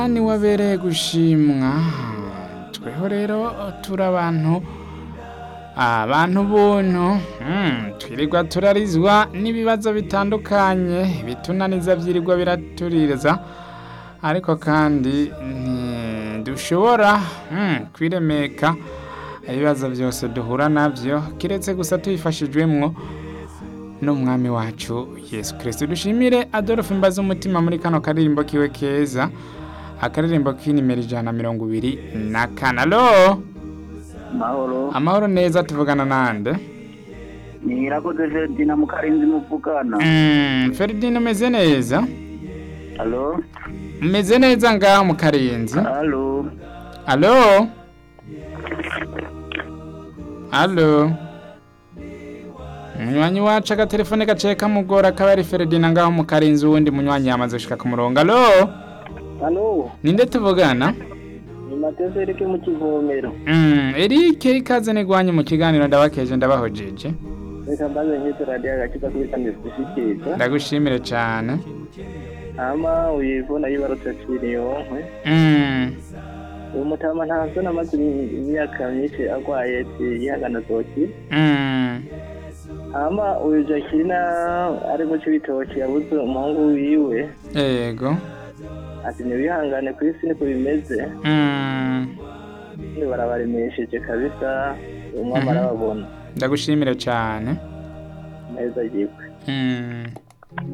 ni wabereye gushimwa tweho rero turi abantu abantu buntu mm, twirirwa turarizwa n'ibibazo bitandukanye bitunaniza vyirirwa biraturiza ariko kandi ntidushobora mm, kwiremeka ibibazo byose duhura navyo kiretse gusa tubifashijwemwo n'umwami wacu yesu kirisito dushimire adolphe mbaze umutima muri kano karirimbo kiwe keza akaririmbo k'inimero ijana na mirongo ibiri na kane alo mahoro amahoro neza tuvugana nande ni irakoze Ferdinand mukarinzi muvugana Mm, feridine umeze neza alo umeze neza ngaho mu karenzi alo alo alo umunywanyi wacu agatelefone gaciye kamugora kaba ari feridine ngaho mu karenzi uwundi munywanyi yamaze gushika ku murongo alo alo ninde tuvugana ni mateze erike mu kivomero Mm, Eric ikaze nigwanye mu kiganiro ndabakeje ndabahojeje reka mbaze nk'izo radiyo agakiza kuri kandi zishikiriza ndagushimire cyane hama uyivuna yibarutse kiriyonke Mm, uyu mutama ntazo namaze imyaka myinshi agwaye yihagana zoki mm, hama uyu jakina ari mu cibitoki yabuze umuhungu wiwe yego ati ntibihangane ku isi niko bimeze Mm, Ni barabaremesheje kabisa umwami Mhm. arababona ndagushimire cyane neza yigwe Mm.